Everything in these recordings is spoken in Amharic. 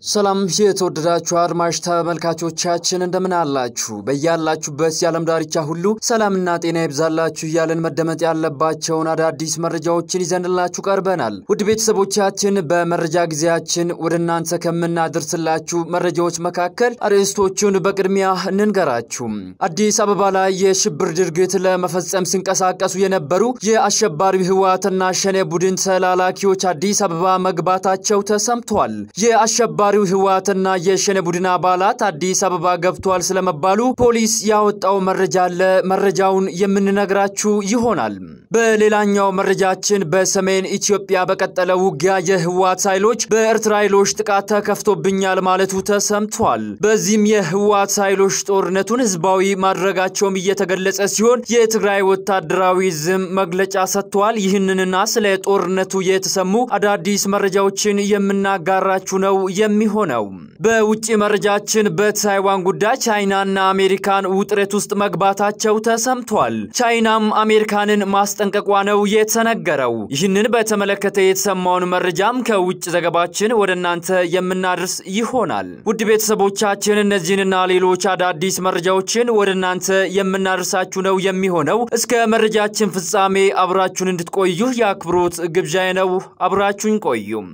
ሰላም የተወደዳችሁ አድማጭ ተመልካቾቻችን እንደምን አላችሁ? በያላችሁበት የዓለም ዳርቻ ሁሉ ሰላምና ጤና ይብዛላችሁ እያለን መደመጥ ያለባቸውን አዳዲስ መረጃዎችን ይዘንላችሁ ቀርበናል። ውድ ቤተሰቦቻችን በመረጃ ጊዜያችን ወደ እናንተ ከምናደርስላችሁ መረጃዎች መካከል አርዕስቶቹን በቅድሚያ እንንገራችሁ። አዲስ አበባ ላይ የሽብር ድርጊት ለመፈጸም ሲንቀሳቀሱ የነበሩ የአሸባሪው ህወሓትና ሸኔ ቡድን ተላላኪዎች አዲስ አበባ መግባታቸው ተሰምቷል። የአሸባሪው ህወሓትና የሸኔ ቡድን አባላት አዲስ አበባ ገብተዋል ስለመባሉ ፖሊስ ያወጣው መረጃ አለ። መረጃውን የምንነግራችሁ ይሆናል። በሌላኛው መረጃችን በሰሜን ኢትዮጵያ በቀጠለው ውጊያ የህወሓት ኃይሎች በኤርትራ ኃይሎች ጥቃት ተከፍቶብኛል ማለቱ ተሰምቷል። በዚህም የህወሓት ኃይሎች ጦርነቱን ህዝባዊ ማድረጋቸውም እየተገለጸ ሲሆን የትግራይ ወታደራዊ ዝም መግለጫ ሰጥተዋል። ይህንንና ስለ ጦርነቱ የተሰሙ አዳዲስ መረጃዎችን የምናጋራችሁ ነው የሚሆነው። በውጭ መረጃችን በታይዋን ጉዳይ ቻይናና አሜሪካን ውጥረት ውስጥ መግባታቸው ተሰምቷል። ቻይናም አሜሪካንን ማስጠንቀቋ ነው የተነገረው። ይህንን በተመለከተ የተሰማውን መረጃም ከውጭ ዘገባችን ወደ እናንተ የምናደርስ ይሆናል። ውድ ቤተሰቦቻችን እነዚህንና ሌሎች አዳዲስ መረጃዎችን ወደ እናንተ የምናደርሳችሁ ነው የሚሆነው። እስከ መረጃችን ፍጻሜ አብራችሁን እንድትቆዩ የአክብሮት ግብዣዬ ነው። አብራችሁኝ ቆዩም።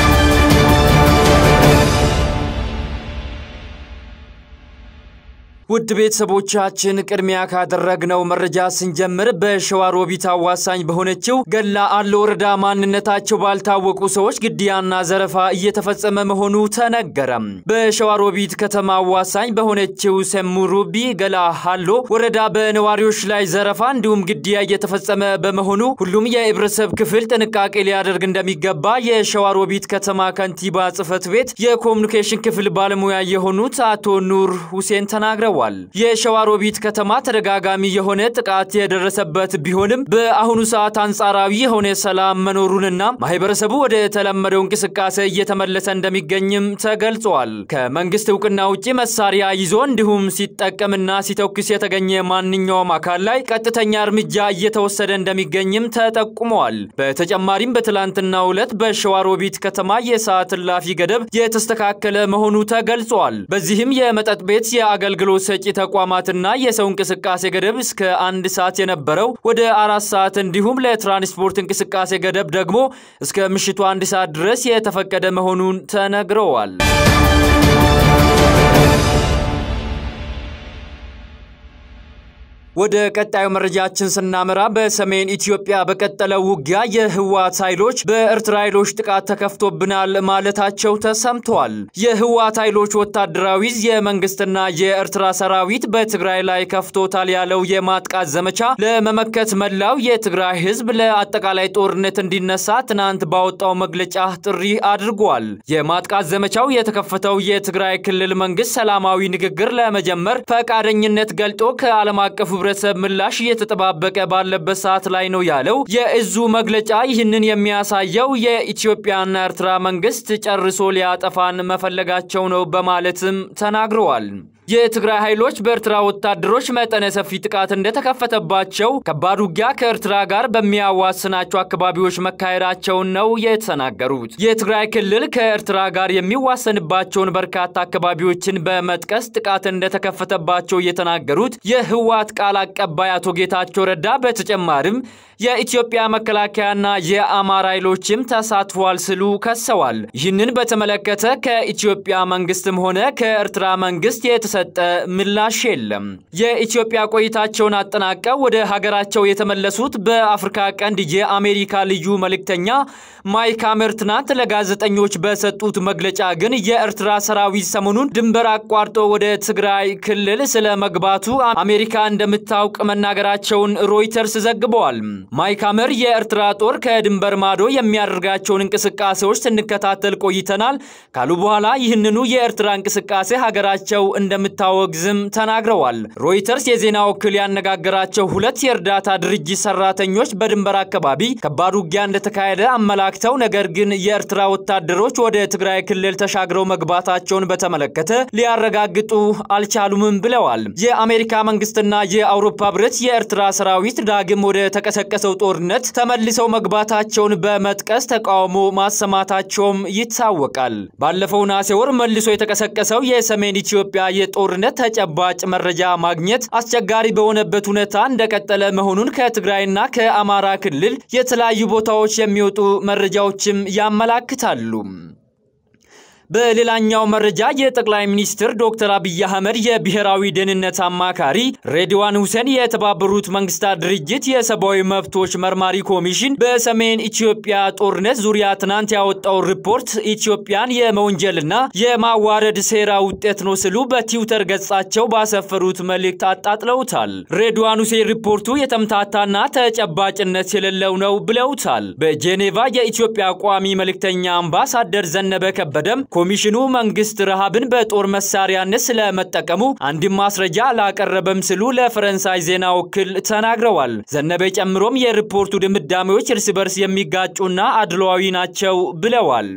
ውድ ቤተሰቦቻችን ቅድሚያ ካደረግነው መረጃ ስንጀምር በሸዋሮቢት አዋሳኝ በሆነችው ገላ አለ ወረዳ ማንነታቸው ባልታወቁ ሰዎች ግድያና ዘረፋ እየተፈጸመ መሆኑ ተነገረ። በሸዋሮቢት ከተማ አዋሳኝ በሆነችው ሰሙሩቢ ገላ አሎ ወረዳ በነዋሪዎች ላይ ዘረፋ እንዲሁም ግድያ እየተፈጸመ በመሆኑ ሁሉም የህብረተሰብ ክፍል ጥንቃቄ ሊያደርግ እንደሚገባ የሸዋሮቢት ከተማ ከንቲባ ጽሕፈት ቤት የኮሚኒኬሽን ክፍል ባለሙያ የሆኑት አቶ ኑር ሁሴን ተናግረዋል። የሸዋሮቢት ከተማ ተደጋጋሚ የሆነ ጥቃት የደረሰበት ቢሆንም በአሁኑ ሰዓት አንጻራዊ የሆነ ሰላም መኖሩንና ማህበረሰቡ ወደ ተለመደው እንቅስቃሴ እየተመለሰ እንደሚገኝም ተገልጿል። ከመንግስት እውቅና ውጭ መሳሪያ ይዞ እንዲሁም ሲጠቀምና ሲተኩስ የተገኘ ማንኛውም አካል ላይ ቀጥተኛ እርምጃ እየተወሰደ እንደሚገኝም ተጠቁመዋል። በተጨማሪም በትላንትናው ዕለት በሸዋሮቢት ከተማ የሰዓት እላፊ ገደብ የተስተካከለ መሆኑ ተገልጿል። በዚህም የመጠጥ ቤት የአገልግሎት ሰጪ ተቋማትና የሰው እንቅስቃሴ ገደብ እስከ አንድ ሰዓት የነበረው ወደ አራት ሰዓት እንዲሁም ለትራንስፖርት እንቅስቃሴ ገደብ ደግሞ እስከ ምሽቱ አንድ ሰዓት ድረስ የተፈቀደ መሆኑን ተነግረዋል። ወደ ቀጣዩ መረጃችን ስናመራ በሰሜን ኢትዮጵያ በቀጠለው ውጊያ የህወሓት ኃይሎች በኤርትራ ኃይሎች ጥቃት ተከፍቶብናል ማለታቸው ተሰምተዋል። የህወሓት ኃይሎች ወታደራዊ የመንግስትና የኤርትራ ሰራዊት በትግራይ ላይ ከፍቶታል ያለው የማጥቃት ዘመቻ ለመመከት መላው የትግራይ ህዝብ ለአጠቃላይ ጦርነት እንዲነሳ ትናንት ባወጣው መግለጫ ጥሪ አድርጓል። የማጥቃት ዘመቻው የተከፈተው የትግራይ ክልል መንግስት ሰላማዊ ንግግር ለመጀመር ፈቃደኝነት ገልጦ ከዓለም አቀፍ ህብረተሰብ ምላሽ እየተጠባበቀ ባለበት ሰዓት ላይ ነው ያለው የእዙ መግለጫ። ይህንን የሚያሳየው የኢትዮጵያና ኤርትራ መንግስት ጨርሶ ሊያጠፋን መፈለጋቸው ነው በማለትም ተናግረዋል። የትግራይ ኃይሎች በኤርትራ ወታደሮች መጠነ ሰፊ ጥቃት እንደተከፈተባቸው ከባድ ውጊያ ከኤርትራ ጋር በሚያዋስናቸው አካባቢዎች መካሄዳቸውን ነው የተናገሩት። የትግራይ ክልል ከኤርትራ ጋር የሚዋሰንባቸውን በርካታ አካባቢዎችን በመጥቀስ ጥቃት እንደተከፈተባቸው የተናገሩት የህወሓት ቃል አቀባይ አቶ ጌታቸው ረዳ በተጨማሪም የኢትዮጵያ መከላከያና የአማራ ኃይሎችም ተሳትፏል ሲሉ ከሰዋል። ይህንን በተመለከተ ከኢትዮጵያ መንግስትም ሆነ ከኤርትራ መንግስት የተሰጠ ምላሽ የለም። የኢትዮጵያ ቆይታቸውን አጠናቀው ወደ ሀገራቸው የተመለሱት በአፍሪካ ቀንድ የአሜሪካ ልዩ መልእክተኛ ማይክ ሐመር ትናንት ለጋዜጠኞች በሰጡት መግለጫ ግን የኤርትራ ሰራዊት ሰሞኑን ድንበር አቋርጦ ወደ ትግራይ ክልል ስለ መግባቱ አሜሪካ እንደምታውቅ መናገራቸውን ሮይተርስ ዘግበዋል። ማይክ ሐመር የኤርትራ ጦር ከድንበር ማዶ የሚያደርጋቸውን እንቅስቃሴዎች ስንከታተል ቆይተናል ካሉ በኋላ ይህንኑ የኤርትራ እንቅስቃሴ ሀገራቸው እንደም እንደምታወግዝም ተናግረዋል። ሮይተርስ የዜና ወኪል ያነጋገራቸው ሁለት የእርዳታ ድርጅት ሰራተኞች በድንበር አካባቢ ከባድ ውጊያ እንደተካሄደ አመላክተው ነገር ግን የኤርትራ ወታደሮች ወደ ትግራይ ክልል ተሻግረው መግባታቸውን በተመለከተ ሊያረጋግጡ አልቻሉምም ብለዋል። የአሜሪካ መንግስትና የአውሮፓ ህብረት የኤርትራ ሰራዊት ዳግም ወደ ተቀሰቀሰው ጦርነት ተመልሰው መግባታቸውን በመጥቀስ ተቃውሞ ማሰማታቸውም ይታወቃል። ባለፈው ነሐሴ ወር መልሶ የተቀሰቀሰው የሰሜን ኢትዮጵያ የጦርነት ተጨባጭ መረጃ ማግኘት አስቸጋሪ በሆነበት ሁኔታ እንደቀጠለ መሆኑን ከትግራይና ከአማራ ክልል የተለያዩ ቦታዎች የሚወጡ መረጃዎችም ያመላክታሉ። በሌላኛው መረጃ የጠቅላይ ሚኒስትር ዶክተር አብይ አህመድ የብሔራዊ ደህንነት አማካሪ ሬድዋን ሁሴን የተባበሩት መንግስታት ድርጅት የሰብአዊ መብቶች መርማሪ ኮሚሽን በሰሜን ኢትዮጵያ ጦርነት ዙሪያ ትናንት ያወጣው ሪፖርት ኢትዮጵያን የመወንጀልና የማዋረድ ሴራ ውጤት ነው ሲሉ በትዊተር ገጻቸው ባሰፈሩት መልእክት አጣጥለውታል። ሬድዋን ሁሴን ሪፖርቱ የተምታታና ተጨባጭነት የሌለው ነው ብለውታል። በጄኔቫ የኢትዮጵያ ቋሚ መልእክተኛ አምባሳደር ዘነበ ከበደም ኮሚሽኑ መንግስት ረሃብን በጦር መሳሪያነት ስለመጠቀሙ አንድም ማስረጃ አላቀረበም ሲሉ ለፈረንሳይ ዜና ወኪል ተናግረዋል። ዘነበ ጨምሮም የሪፖርቱ ድምዳሜዎች እርስ በርስ የሚጋጩና አድሏዊ ናቸው ብለዋል።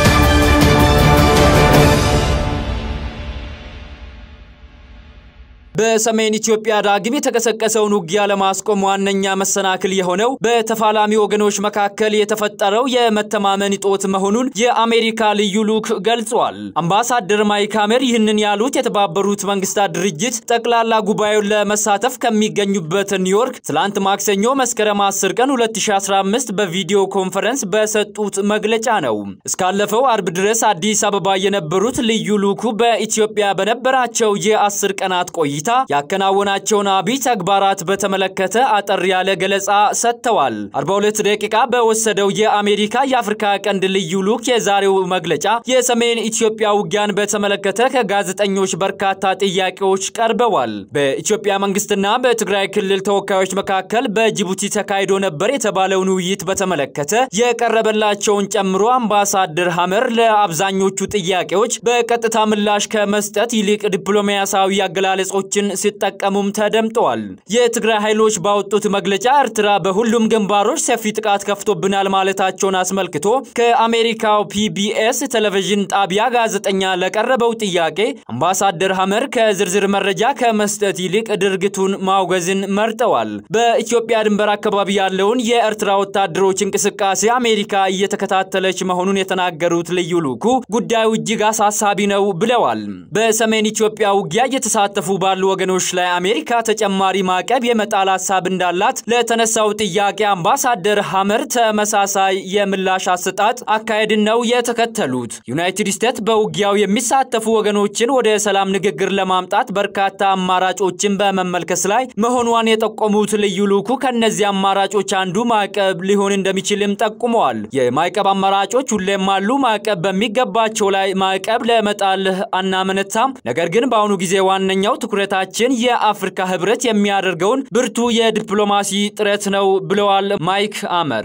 በሰሜን ኢትዮጵያ ዳግም የተቀሰቀሰውን ውጊያ ለማስቆም ዋነኛ መሰናክል የሆነው በተፋላሚ ወገኖች መካከል የተፈጠረው የመተማመን እጦት መሆኑን የአሜሪካ ልዩ ልዑክ ገልጿል። አምባሳደር ማይክ ሐመር ይህንን ያሉት የተባበሩት መንግስታት ድርጅት ጠቅላላ ጉባኤውን ለመሳተፍ ከሚገኙበት ኒውዮርክ ትላንት ማክሰኞ መስከረም 10 ቀን 2015 በቪዲዮ ኮንፈረንስ በሰጡት መግለጫ ነው። እስካለፈው አርብ ድረስ አዲስ አበባ የነበሩት ልዩ ልዑኩ በኢትዮጵያ በነበራቸው የአስር ቀናት ቆይታ ያከናወናቸውን አብይ ተግባራት በተመለከተ አጠር ያለ ገለጻ ሰጥተዋል። 42 ደቂቃ በወሰደው የአሜሪካ የአፍሪካ ቀንድ ልዩ ልዑክ የዛሬው መግለጫ የሰሜን ኢትዮጵያ ውጊያን በተመለከተ ከጋዜጠኞች በርካታ ጥያቄዎች ቀርበዋል። በኢትዮጵያ መንግስትና በትግራይ ክልል ተወካዮች መካከል በጅቡቲ ተካሂዶ ነበር የተባለውን ውይይት በተመለከተ የቀረበላቸውን ጨምሮ አምባሳደር ሐመር ለአብዛኞቹ ጥያቄዎች በቀጥታ ምላሽ ከመስጠት ይልቅ ዲፕሎማሲያዊ አገላለጾች ችን ሲጠቀሙም ተደምጠዋል። የትግራይ ኃይሎች ባወጡት መግለጫ ኤርትራ በሁሉም ግንባሮች ሰፊ ጥቃት ከፍቶብናል ማለታቸውን አስመልክቶ ከአሜሪካው ፒቢኤስ ቴሌቪዥን ጣቢያ ጋዜጠኛ ለቀረበው ጥያቄ አምባሳደር ሐመር ከዝርዝር መረጃ ከመስጠት ይልቅ ድርጊቱን ማውገዝን መርጠዋል። በኢትዮጵያ ድንበር አካባቢ ያለውን የኤርትራ ወታደሮች እንቅስቃሴ አሜሪካ እየተከታተለች መሆኑን የተናገሩት ልዩ ልዑኩ ጉዳዩ እጅግ አሳሳቢ ነው ብለዋል። በሰሜን ኢትዮጵያ ውጊያ እየተሳተፉ ባሉ ወገኖች ላይ አሜሪካ ተጨማሪ ማዕቀብ የመጣል ሀሳብ እንዳላት ለተነሳው ጥያቄ አምባሳደር ሐመር ተመሳሳይ የምላሽ አሰጣጥ አካሄድን ነው የተከተሉት። ዩናይትድ ስቴትስ በውጊያው የሚሳተፉ ወገኖችን ወደ ሰላም ንግግር ለማምጣት በርካታ አማራጮችን በመመልከት ላይ መሆኗን የጠቆሙት ልዩ ልዑኩ ከእነዚህ አማራጮች አንዱ ማዕቀብ ሊሆን እንደሚችልም ጠቁመዋል። የማዕቀብ አማራጮች ሁሌም አሉ። ማዕቀብ በሚገባቸው ላይ ማዕቀብ ለመጣል አናመነታም። ነገር ግን በአሁኑ ጊዜ ዋነኛው ትኩረታችን የአፍሪካ ህብረት የሚያደርገውን ብርቱ የዲፕሎማሲ ጥረት ነው ብለዋል ማይክ አመር።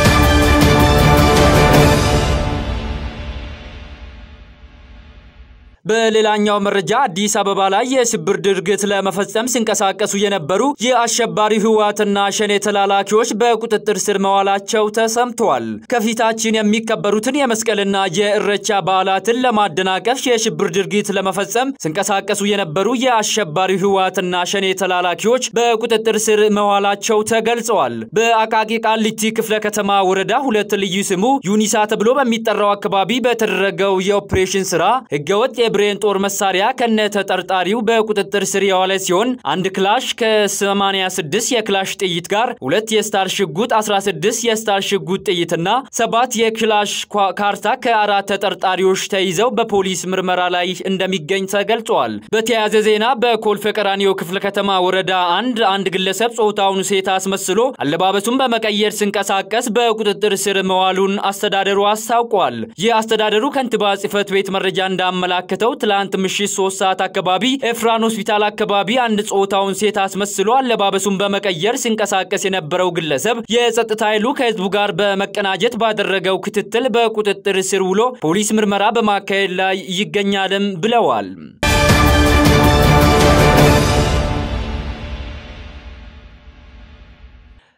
በሌላኛው መረጃ አዲስ አበባ ላይ የሽብር ድርጊት ለመፈጸም ሲንቀሳቀሱ የነበሩ የአሸባሪ ህወሓትና ሸኔ ተላላኪዎች በቁጥጥር ስር መዋላቸው ተሰምተዋል። ከፊታችን የሚከበሩትን የመስቀልና የእረቻ በዓላትን ለማደናቀፍ የሽብር ድርጊት ለመፈጸም ሲንቀሳቀሱ የነበሩ የአሸባሪ ህወሓትና ሸኔ ተላላኪዎች በቁጥጥር ስር መዋላቸው ተገልጸዋል። በአቃቂ ቃሊቲ ክፍለ ከተማ ወረዳ ሁለት ልዩ ስሙ ዩኒሳ ተብሎ በሚጠራው አካባቢ በተደረገው የኦፕሬሽን ስራ ህገወጥ የብሬን ጦር መሳሪያ ከነ ተጠርጣሪው በቁጥጥር ስር የዋለ ሲሆን አንድ ክላሽ ከ86 የክላሽ ጥይት ጋር ሁለት የስታር ሽጉጥ 16 የስታር ሽጉጥ ጥይትና ሰባት የክላሽ ካርታ ከአራት ተጠርጣሪዎች ተይዘው በፖሊስ ምርመራ ላይ እንደሚገኝ ተገልጿል። በተያያዘ ዜና በኮልፌ ቀራኒዮ ክፍለ ከተማ ወረዳ አንድ አንድ ግለሰብ ጾታውን ሴት አስመስሎ አለባበሱን በመቀየር ሲንቀሳቀስ በቁጥጥር ስር መዋሉን አስተዳደሩ አስታውቋል። የአስተዳደሩ ከንቲባ ጽህፈት ቤት መረጃ እንዳመላከተው ትላንት ምሽት ሶስት ሰዓት አካባቢ ኤፍራን ሆስፒታል አካባቢ አንድ ጾታውን ሴት አስመስሎ አለባበሱን በመቀየር ሲንቀሳቀስ የነበረው ግለሰብ የጸጥታ ኃይሉ ከህዝቡ ጋር በመቀናጀት ባደረገው ክትትል በቁጥጥር ስር ውሎ ፖሊስ ምርመራ በማካሄድ ላይ ይገኛልም ብለዋል።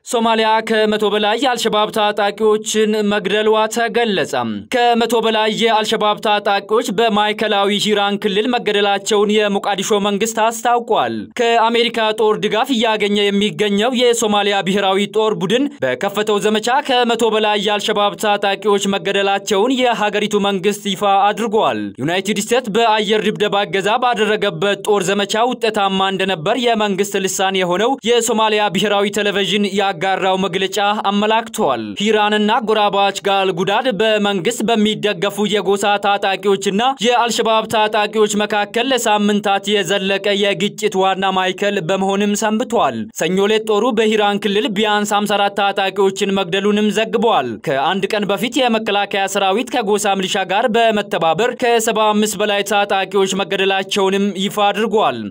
ሶማሊያ ከመቶ በላይ የአልሸባብ ታጣቂዎችን መግደሏ ተገለጸ። ከመቶ በላይ የአልሸባብ ታጣቂዎች በማዕከላዊ ሂራን ክልል መገደላቸውን የሞቃዲሾ መንግስት አስታውቋል። ከአሜሪካ ጦር ድጋፍ እያገኘ የሚገኘው የሶማሊያ ብሔራዊ ጦር ቡድን በከፈተው ዘመቻ ከመቶ በላይ የአልሸባብ ታጣቂዎች መገደላቸውን የሀገሪቱ መንግስት ይፋ አድርጓል። ዩናይትድ ስቴትስ በአየር ድብደባ እገዛ ባደረገበት ጦር ዘመቻ ውጤታማ እንደነበር የመንግስት ልሳን የሆነው የሶማሊያ ብሔራዊ ቴሌቪዥን ያጋራው መግለጫ አመላክቷል። ሂራንና ጎራባች ጋል ጉዳድ በመንግስት በሚደገፉ የጎሳ ታጣቂዎችና የአልሸባብ ታጣቂዎች መካከል ለሳምንታት የዘለቀ የግጭት ዋና ማዕከል በመሆንም ሰንብቷል። ሰኞ ዕለት ጦሩ በሂራን ክልል ቢያንስ 54 ታጣቂዎችን መግደሉንም ዘግቧል። ከአንድ ቀን በፊት የመከላከያ ሰራዊት ከጎሳ ሚሊሻ ጋር በመተባበር ከ75 በላይ ታጣቂዎች መገደላቸውንም ይፋ አድርጓል።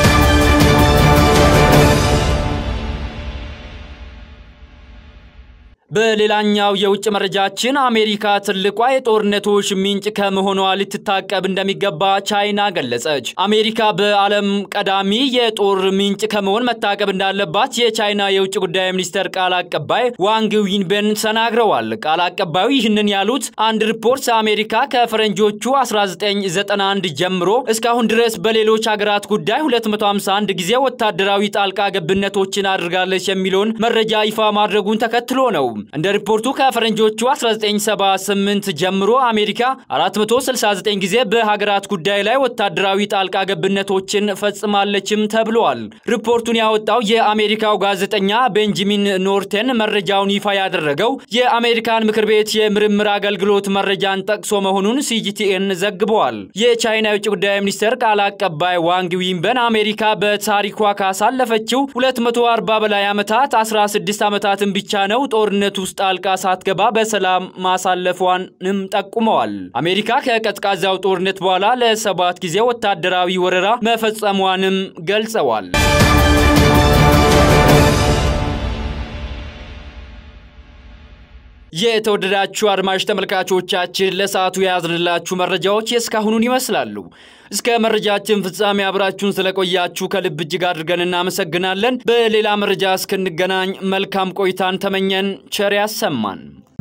በሌላኛው የውጭ መረጃችን አሜሪካ ትልቋ የጦርነቶች ምንጭ ከመሆኗ ልትታቀብ እንደሚገባ ቻይና ገለጸች። አሜሪካ በዓለም ቀዳሚ የጦር ምንጭ ከመሆን መታቀብ እንዳለባት የቻይና የውጭ ጉዳይ ሚኒስቴር ቃል አቀባይ ዋንግ ዊንቤን ተናግረዋል። ቃል አቀባዩ ይህንን ያሉት አንድ ሪፖርት አሜሪካ ከፈረንጆቹ 1991 ጀምሮ እስካሁን ድረስ በሌሎች ሀገራት ጉዳይ 251 ጊዜ ወታደራዊ ጣልቃ ገብነቶችን አድርጋለች የሚለውን መረጃ ይፋ ማድረጉን ተከትሎ ነው። እንደ ሪፖርቱ ከፈረንጆቹ 1978 ጀምሮ አሜሪካ 469 ጊዜ በሀገራት ጉዳይ ላይ ወታደራዊ ጣልቃ ገብነቶችን ፈጽማለችም ተብሏል። ሪፖርቱን ያወጣው የአሜሪካው ጋዜጠኛ ቤንጃሚን ኖርቴን መረጃውን ይፋ ያደረገው የአሜሪካን ምክር ቤት የምርምር አገልግሎት መረጃን ጠቅሶ መሆኑን ሲጂቲኤን ዘግበዋል። የቻይና የውጭ ጉዳይ ሚኒስቴር ቃል አቀባይ ዋንግ ዊንበን አሜሪካ በታሪኳ ካሳለፈችው 240 በላይ ዓመታት 16 ዓመታትን ብቻ ነው ጦርነት ውስጥ ጣልቃ ሳትገባ በሰላም ማሳለፏንም ጠቁመዋል። አሜሪካ ከቀዝቃዛው ጦርነት በኋላ ለሰባት ጊዜ ወታደራዊ ወረራ መፈጸሟንም ገልጸዋል። የተወደዳችሁ አድማጭ ተመልካቾቻችን ለሰዓቱ የያዝንላችሁ መረጃዎች የእስካሁኑን ይመስላሉ። እስከ መረጃችን ፍጻሜ አብራችሁን ስለቆያችሁ ከልብ እጅግ አድርገን እናመሰግናለን። በሌላ መረጃ እስክንገናኝ መልካም ቆይታን ተመኘን። ቸር ያሰማን።